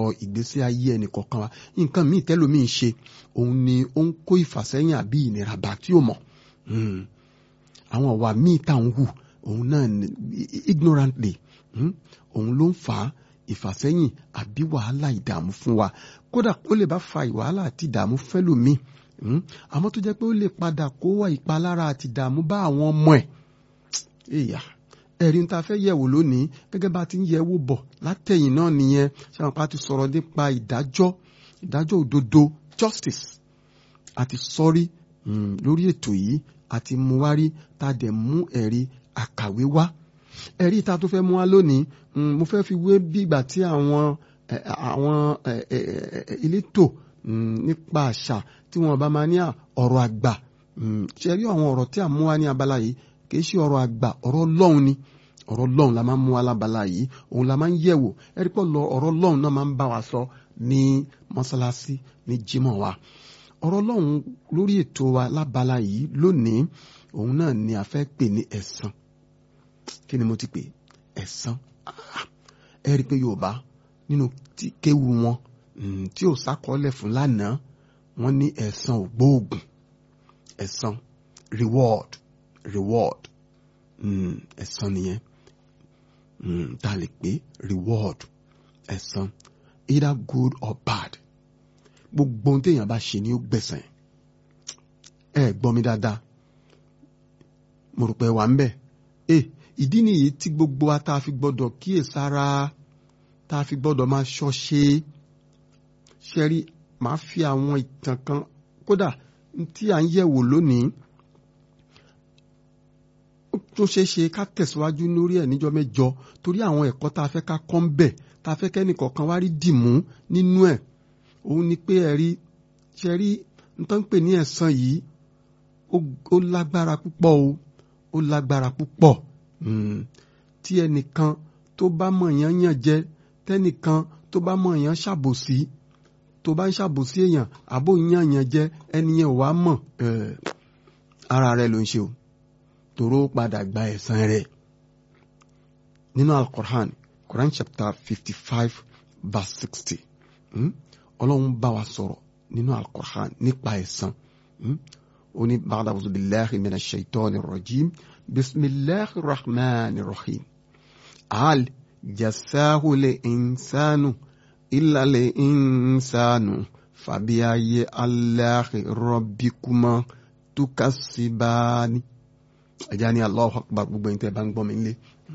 ọ̀rọ̀ ìgbésí ayé ẹnì kọ̀ọ̀kan wa nǹkan míì tẹ́lòmíì ṣe òun ni ó ń kó ìfàsẹ́yìn àbí ìnira bá tí ò mọ̀ àwọn ọ̀wà míì tá à ń hù òun náà ignorantly òun ló ń fà á ìfàsẹ́yìn àbí wàhálà ìdààmú fún wa kódà ó lè bá fa wàhálà àti ìdààmú fẹ́lòmíì àmọ́ tó jẹ́ pé ó lè padà kó wá ìpalára àti ìdààmú bá àwọn ọmọ ẹ̀ èèyà ẹ̀rí ń ta fẹ́ yẹ̀wò lónìí gẹ́gẹ́ bá ti ń yẹ̀wò bọ̀ látẹ̀yìn náà nìyẹn ṣáwọn pa ti sọ̀rọ̀ nípa ìdájọ́ ìdájọ́ òdodo justice àti sọ́rí lórí ètò yìí àti mú wárí tá a dẹ̀ mú ẹ̀rí àkàwé wá ẹ̀rí ta tó fẹ́ mú wá lónìí mo fẹ́ fi wé bí ìgbà tí àwọn àwọn elétò nípa àṣà tí wọ́n bá máa ní ọ̀rọ̀ àgbà ṣe rí àwọn ọ̀rọ̀ tí a mú wá ní abala yìí kì í ṣe ọ̀rọ̀ àgbà ọ̀rọ̀ ọlọ́run ni ọ̀rọ̀ ọlọ́run la máa ń mú wá lábala yìí òun la máa ń yẹ̀wò ẹ̀rí pọ̀ lọ ọ̀rọ̀ ọlọ́run náà máa ń bá wa sọ ní mọ́sálásí ní jímọ̀ wa ọ̀rọ̀ ọlọ́run lórí ètò wa lábala yìí lónìí òun náà ni a fẹ́ pè ní ẹ̀san kí ni mo ti pè ẹ̀san ẹ rí i pé yorùbá nínú kéwu wọn tí ò sákọọ́lẹ̀ fún lánàá wọ́n ní ẹ̀san ògbóògùn ẹ̀san reward reward ẹ̀san nìyẹn tá a lè pè reward ẹ̀san either good or bad gbogbo ohun téèyàn bá ṣe ni ó gbẹ̀san ẹ gbọ́ mi dáadáa mo rò pé wà ń bẹ̀ ẹ ìdí nìyí tí gbogbo wa tá a fi gbọ́dọ̀ kíyèsára tá a fi gbọ́dọ̀ máa ṣọ́ṣe ṣẹ́rí màá fi àwọn ìtàn kan kódà tí à ń yẹ̀wò lónìí ó tún ṣeé ṣe ká tẹ̀síwájú lórí ẹ̀ níjọ́ mẹ́jọ torí àwọn ẹ̀kọ́ tá a fẹ́ ká kọ́ ń bẹ̀ tá a fẹ́ kẹ́nìkọ̀ọ̀kan wá rí dìmú nínú ẹ̀ òun ni pé ẹ̀rí ṣẹ́rí nǹkan pè ní ẹ̀san yìí ó lágbára púpọ̀ o ó lágbára púpọ̀ tí ẹnìkan tó bá mọ̀ yán yàn jẹ tẹ́nìkan tó bá mọ̀ yán ṣàbòsí tó bá ń ṣàbòsí èèyàn àbò yàn yàn jẹ ẹni yẹn ò wá mọ̀ ara rẹ ló ń ṣe o tòró padà gba ẹ̀san rẹ̀ nínú al-Qur'an Quran chapter fifty five verse sixty ọlọ́run bá wa sọ̀rọ̀ nínú al-Qur'an nípa ẹ̀san ó ní ba'da a'udhu billahi minash shaitani rajim bisimilahi rahman rahim al jasahu le insanu illa le insanu fabiaye alahi rabbikuma tukasibani ẹja ní Allahu akbar gbogbo ẹni tẹ́ bá ń gbọ́ mi nílé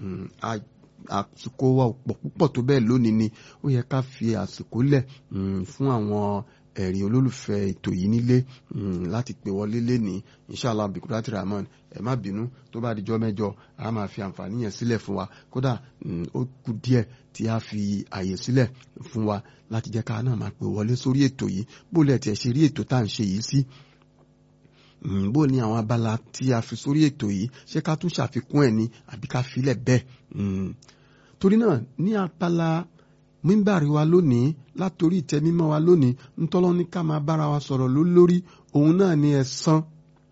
àsìkò wa pọ̀ púpọ̀ tó bẹ́ẹ̀ lónìí ni ó yẹ ká fi àsìkò lẹ̀ fún àwọn ẹ̀rí olólùfẹ́ ètò yìí nílé láti pè wọlé lénìí inshallah bikurati rahman ẹ má bínú tó bá dijọ́ mẹ́jọ a máa fi àǹfààní yẹn sílẹ̀ fún wa kódà ó kù díẹ̀ tí a fi àyè sílẹ̀ fún wa láti jẹ́ ká náà máa pè wọlé sórí ètò yìí bó lẹ̀ tiẹ̀ ṣe rí ètò tá à ń ṣe yìí sí bó ní àwọn abala tí a fi sórí ètò yìí ṣé ká tún ṣàfikún ẹ̀ ni àbí ká filẹ̀ bẹ́ẹ̀ torí náà ní abala mímbàrí wa lónìí látòrí ìtẹ́ mímọ́ wa lónìí ntọ́lọ́ ní ká máa bára wa sọ̀rọ̀ lórí òun náà ni ẹ̀san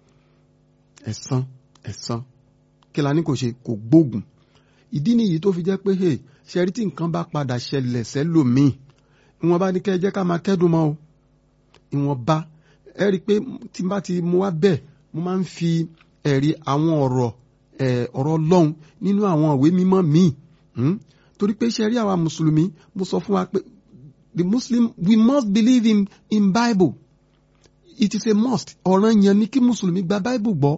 ẹ̀san ẹ̀san kí la ní kò ṣe kò gbógun ìdí nìyí tó fi jẹ́ pé hey ṣẹ́rí tí nǹkan bá padà ṣẹlẹ̀ sẹ́lòmíì ìwọ̀n bá ní kẹ́ ẹ jẹ́ ká máa kẹ́dùn mọ́ o ìwọ̀n bá ẹ rí i pé tí n bá ti mú wá bẹ́ẹ̀ mo máa ń fi ẹ̀rí àwọn ọ̀rọ̀ ọ̀rọ̀ ọlọ́run nínú àwọn ìwé mímọ́ míì torí pé ṣe rí àwa mùsùlùmí mo sọ fún wa pé the muslim we must believe in in bible it is a must ọ̀ràn yẹn ni kí mùsùlùmí gba bible gbọ́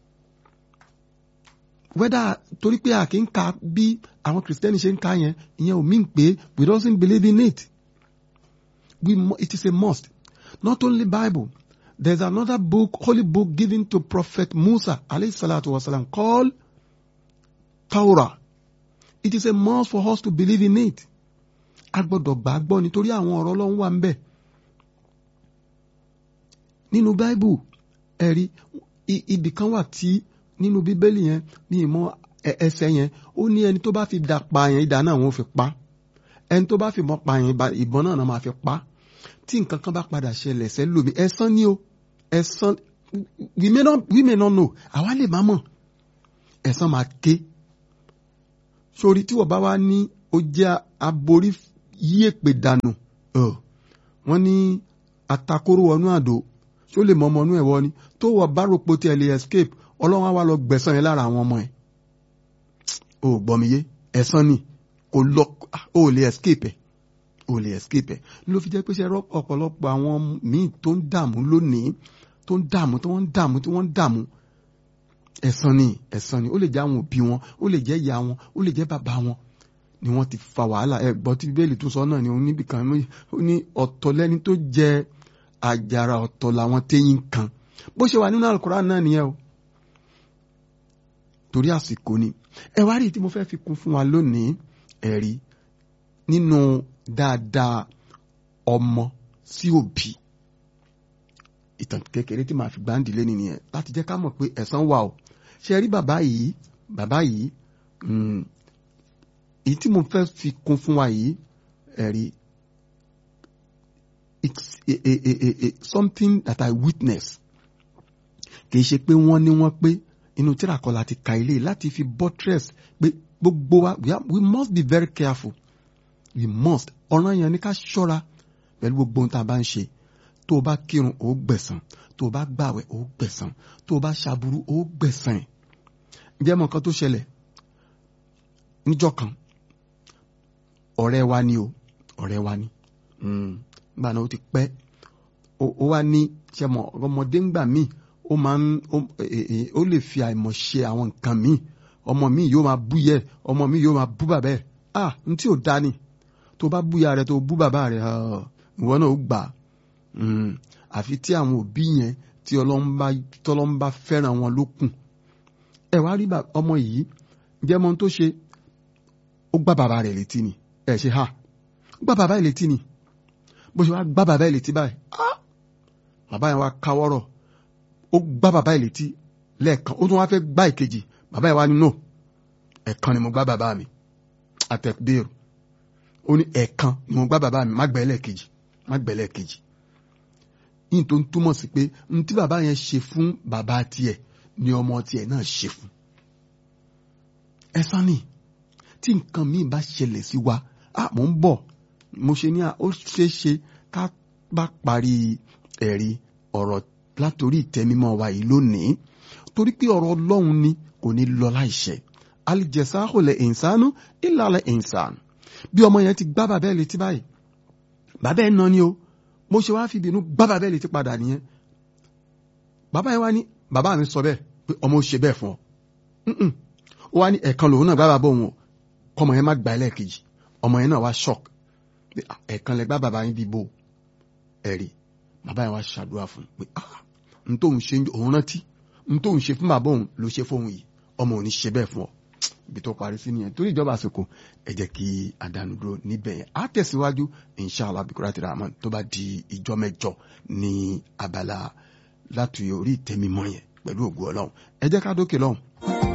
whether torí pé a kì í ka bí àwọn kìrìsìtẹ́nì ṣe ń ka yẹn ìyẹn ò mean pé we don't believe in it we it is a must not only bible there's another book holy book given to prophet musa alayhi salatu wasalam called torah it is a must for us to believe in it a gbọ́dọ̀ gbà gbọ́ nítorí àwọn ọ̀rọ̀ Ọlọ́run wà ń bẹ̀ nínú bible ẹ̀rí ibì kan wà tí nínú bíbélì yẹn ní ìmọ̀ ẹsẹ̀ yẹn ó ní ẹni tó bá fi dà pa yẹn idà náà wọ́n fi pa ẹni tó bá fi mọ́ pa yẹn ìbọn náà náà máa fi pa tí nǹkan kan bá padà ṣẹlẹ̀ sẹ́lòmí ẹ̀san ni o ẹ̀san we may not we may not know àwa lè má mọ̀ ẹ̀san máa ké sórí tí wọ́n bá wá ní ó jẹ́ aborí yí èpè dànù wọ́n ní atakóró wọnú àdó ṣó lè mọ ọmọ inú ẹ̀ wọ ni tó wọ báròpọ̀ tí ẹ lè escape ọlọ́run á wá lọ gbẹ̀san yẹn lára àwọn ọmọ ẹ̀ o gbọ́ mi yé ẹ̀san ni kò lọ o lè escape ẹ̀ o lè escape ẹ̀ ló fi jẹ́ pé ṣe ọ̀pọ̀lọpọ̀ àwọn míì tó ń dààmú lónìí tó ń dààmú tó ń dààmú tí wọ́n ń dààmú ẹ̀san ni ẹ̀san ni ó lè jẹ́ àwọn òbí wọn ó lè jẹ́ ìyá wọn ó lè jẹ́ bàbá wọn ni wọ́n ti fa wàhálà ẹ gbọ́ tí bíbélì tó sọ náà ni òun níbi kan ó ní ọ̀tọ̀ lẹ́ni tó jẹ àjàrà ọ̀tọ̀ làwọn téyín kan bó ṣe wà nínú Al-Qur'an náà nìyẹn o torí àsìkò ni ẹ wá rí tí mo fẹ́ fi kún fún wa lónìí ẹ̀rí nínú dáadáa ọmọ sí òbí ìtàn kékeré tí màá fi gbáǹdì lé nìyẹn láti jẹ́ ká mọ̀ pé ẹ̀san wà o ṣe rí bàbá yìí bàbá yìí èyí tí mo fẹ́ fi kún fún wa yìí ẹ̀rí it's a, a, a, a, something that I witness kì í ṣe pé wọ́n ní wọ́n pé inú tíra kan láti ka ilé láti fi buttress pé gbogbo wa we must be very careful we must ọ̀ràn yẹn ni ká ṣọ́ra pẹ̀lú gbogbo ohun tá a bá ń ṣe tó o bá kírun ó gbẹ̀san tó o bá gbàwẹ̀ ó gbẹ̀san tó o bá ṣàbúrú ó gbẹ̀san ẹ̀ ǹjẹ́ mọ̀ nǹkan tó ṣẹlẹ̀ níjọ́ kan ọ̀rẹ́ wa ni o ọ̀rẹ́ wa ni nígbà náà ó ti pẹ́ ó wá ní ṣe mọ̀ ọmọdé ńgbà míì ó máa ń ó lè fi àìmọ̀ ṣe àwọn nǹkan míì ọmọ mi yóò máa bú yẹ ọmọ mi yóò máa bú bàbá ẹ̀ ah n tí ò dá ni tó bá bú ya rẹ tó bú bàbá rẹ ìwọ náà ó gbà àfi tí àwọn òbí yẹn tí ọlọ́run bá fẹ́ràn wọn ló kù ẹ wá rí ọmọ yìí jẹ́ mọ́ tó ṣe ó gbá bàbá rẹ̀ létí ni ẹ ṣe ha ó gbá bàbá rẹ̀ létí ni bó ṣe wá gbá bàbá rẹ̀ létí báyìí bàbá yẹn wá káwọ́rọ̀ ó gbá bàbá rẹ̀ létí lẹ́ẹ̀kan ó tún wá fẹ́ gbá ìkejì bàbá yẹn wá ní no ẹ̀kan ni mo gbá bàbá mi àtẹ̀bẹ́rù ó ní ẹ̀kan ni mo gbá bàbá mi má gbẹ́lẹ̀ kejì má gbẹ́lẹ̀ kejì yìí tó ń túmọ̀ sí pé n tí bàbá yẹn ṣe fún bàbá tiẹ̀ ni ọmọ tiẹ̀ náà ṣe fún ẹ̀san ni tí nǹkan míì bá ṣẹlẹ̀ sí wa a mò ń bọ̀ mo ṣe ní à ó ṣeé ṣe ká bá parí ẹ̀rí ọ̀rọ̀ látòrí ìtẹ́mímọ́ wa yìí lónìí torí pé ọ̀rọ̀ ọlọ́run ni kò ní lọ láìṣẹ alìjẹsáhù lẹ ìnsánú ìlàlẹ ìnsán bí ọmọ yẹn ti gbá bàbá ẹ̀ létí báyìí bàbá ẹ̀ nà ni o mo ṣe wá fi ìbínú gbá bàbá ẹ̀ létí padà nìyẹn bàbá yẹn wá ní bàbá mi sọ bẹ́ẹ̀ pé ọmọ ó ṣe bẹ́ẹ̀ fún ọ ó wá ní ẹ̀kan lòun náà gbá bàbá òun o kọmọ yẹn má gbà ẹlẹ́ẹ̀kejì ọmọ yẹn náà wá shock pé ẹ̀kan lẹ gbá bàbá yín bíbó ẹ̀rí bàbá yẹn wá ṣàdúrà fún pé ah n tóun ṣe òun rántí n tóun ṣe fún bàbá òun ló ṣe fóun yìí ọmọ òun ní ṣe bẹ́ẹ̀ fún ọ ibi tó parí sí nìyẹn torí ìjọba àsìkò ẹ jẹ́ kí àdánù dúró níbẹ̀ yẹn á tẹ̀síwájú inshallah bikurati rahman tó bá di ìjọ mẹ́jọ ní abala láti orí ìtẹ́mímọ́ yẹn pẹ̀lú ògùn ọlọ́run ẹ jẹ́ ká dókè lọ́hùn.